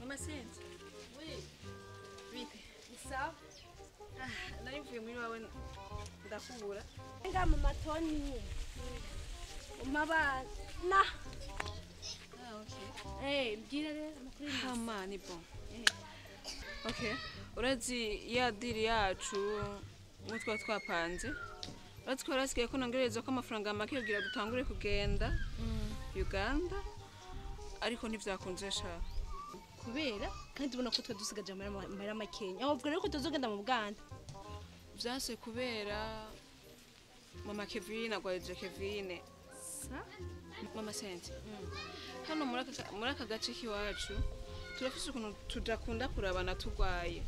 mama sense bite sawa nari mvuye muri wawe ndakubura nga mu matoni umabana ah okay eh mbwira rero amakuru y'imisi. hama ni bon okay urazi ya diri yacu nk'uko twari twapanze urazi ko yarasigaye ko nongereza ko amafaranga make kugira dutangure kugenda uganda ariko ntivyakunze sha kubera kandi ubona ko twe dusigaje amahera amahera makenya aho rero ko tuzogenda mu buganda vyase kubera mama kevine agwaje kevine sa mama sente hano muri aka- muri aka gace k'iwacu turafise ukuntu tudakunda kurabana turwaye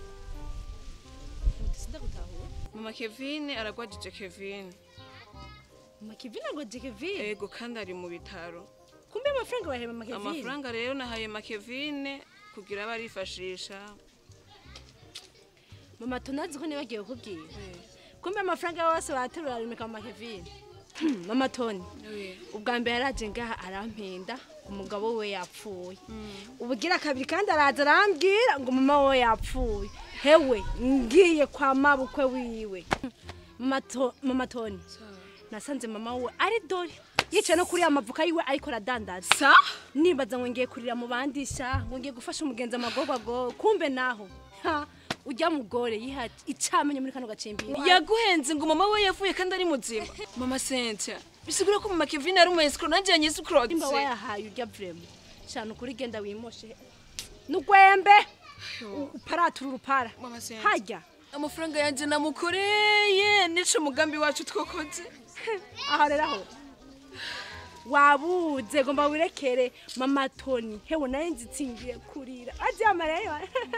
sida gutahura mama kevine aragwajije kevine mama kevin ngo Kevin ego kandi ari mu bitaro kumbe amafaranga bahema mama Kevin amafaranga rero nahaye makevine kugira abe arifashisha mama tunazi ko nibagiye kukubwira kumbe amafaranga yose baterura arimika mama Kevin mama Tony ubwa mbere yaraje ngaha arampenda umugabo we yapfuye ubugira kabiri kandi araza arambwira ngo mama we yapfuye hewe ngiye kwa mabukwe wiwe mama To- mama Tony nasanze mama we ari dore yicaye no kuri ya mavuka yiwe ariko aradandaza sa nibaza ngo ngiye kurira mu bandisha ngo ngiye gufasha umugenzi amagorwago kumbe naho ha ujya mugore yiha icamenye muri kano gacimbiri yaguhenze ngo mama we yavuye kandi ari muzima mama sentia bisigura ko mama kevine ari umu escroc nanjye nimba yanyisukurotse wayahaye urya vrema shana ukuri genda wimoshe nugwembe uparatura urupara mama sentia hajya amafaranga yanjye namukoreye nico umugambi wacu twakoze aho rero aho wabuze gomba wirekere mama toni hewe naye nzitsingiye kurira aryamarayo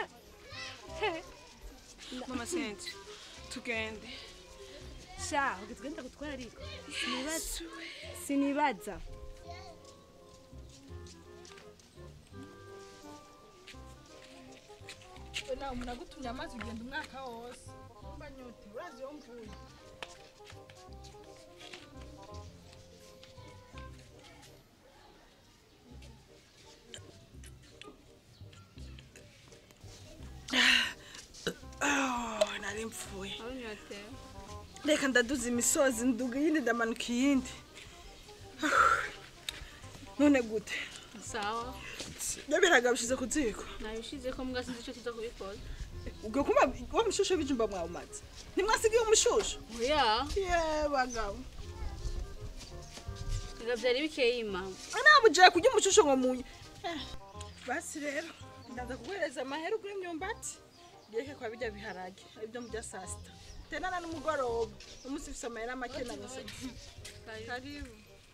mama sentia tugende sha ugitwenda gutwara ariko sinibaza sinibaza we nawe umuntu agutumye amazi ugenda umwaka wose mba nyote urazi iyo mvuye nari mpfuye reka ndaduza imisozi nduga iyindi ndamanuka iyindi none gute sawa byo biragabishize ku ziko nabishize ko mbwa sinzi icyo tuza kubikora ubwo kuma wa mushusho w'ijumba mwawumaze ntimwasigiye umushusho oya ye bagabo biba byari bikeye mama ntabwo ugiye kurya umushusho ngo munye Eh, basi rero ndaza kuguhereza amahera ugura imyumbati reke kwa bijya biharage ibyo mu bya saa sita tenana n'umugoroba umunsi ufite amahera make na gusa karibu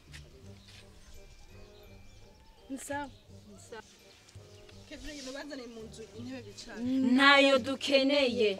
ni sawa kevin ibintu bazaniye mu nzu intebe bicara ntayo dukeneye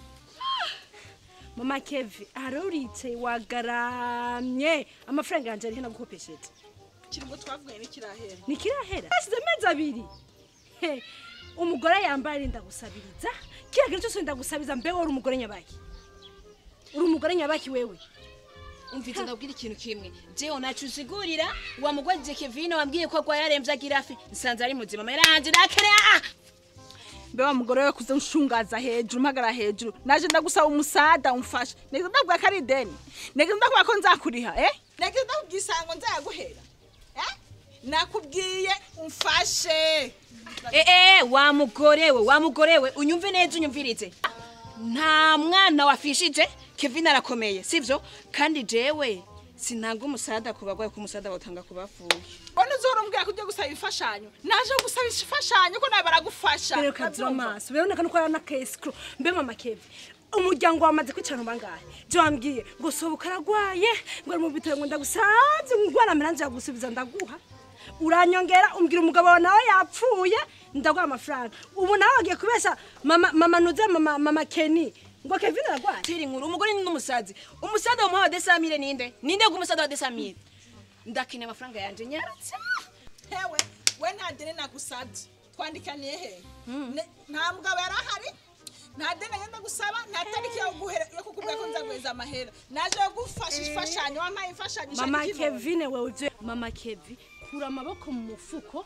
mama kevi aroricaye wagaramye amafaranga yanjye ariho nagukopesheje kirimo twavuganye n'ikirahera nikirahera hashize amezi abiri He, umugore yambaye arinda gusabiriza kiriya kintu cyose ndagusabiriza mbe uri umugore nyabaki uri umugore nyabaki wewe umvise ndabwira ikintu kimwe jewe nacu usigurira wamugwajije kevine wambwiye ko agwaye aremvye agira afi nsanze ari muzima amahera yanje ndakeneye mbe wa mugore we kuze nshungaza hejuru mpagara hejuru naje ndagusaba umusada umfasha neza ndakubwira ko ari ideni neza ndakubwira ko nzakuriha eh neza ndakubwira isango nzayaguhera eh nakubwiye umfashe ee wa mugore we wa mugore we unyumve neza unyumvirize nta mwana wafishije kevine arakomeye sivyo kandi jewe sinanga umusada ku bagwaye ko umusada bawutanga ku bapfuye mbona uzora umbwira ko ujya gusaba imfashanyo naje gusaba imfashanyo ko nawe baragufasha rero kagira amaso biraboneka nuko ari n'akayesikuru mbe mama kevi umuryango wamaze kwicara bangahe je wambwiye ngo sohoka aragwaye ngo ari mu bitaro ngo ndagusabye ngwara miranje yagusubiza ndaguha uranyongera umbwira umugabo wawe nawe yapfuye ndaguha amafaranga ubu nawe wagiye kubesha mama mama nuze mama mama keni ngo kevin aragwaye tiri inkuru umugore ni n'umusazi umusada wamuha wa desamire ninde ninde bw'umusada wa desamire ndakeneye amafaranga yanje nyaratse hewe we nta deni nagusabye twandikaniye he Ne- nta mugabo yari ahari nta deni yenda gusaba nta tariki yo guhera- yo kukubwira ko nzaguheza amahera naje gufasha imfashanyo wampaye imfashanyo mama ishaka ikibondo. kevin wewe ivyo mama kevi kura amaboko mu mufuko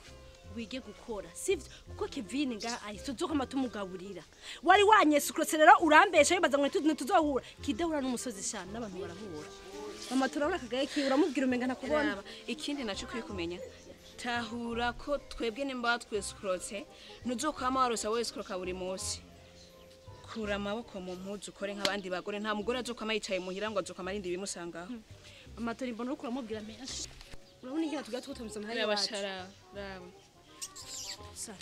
wige gukora sivyo kuko kevin ngaha ari tuzokama tumugaburira wari wanyesukurose rero urambesha wibaza ngo ntitu- ntituzohura kidahura n'umusozi shana n'abantu barahura mama turabona akagaye kiwe uramubwira umenga ntakubona Raba, ikindi naco ukwiye kumenya tahura ko twebwe nimba twesikurotse ntuzokwama warosa wesikuroka buri munsi kura amaboko mu mpuzu ukore nk'abandi bagore nta mugore azokwama yicaye muhira ngo azokwama arindi ibimusangaho mama tori mbona uriko uramubwira menshi urabona ingene tugira tugutumiza muhari raba wacu shara raba Sa-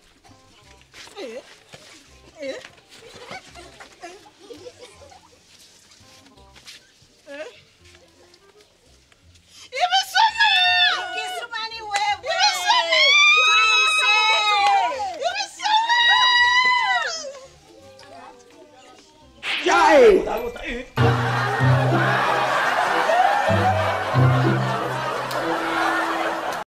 ibisumi Kisumani wewe. ibisumi Jai!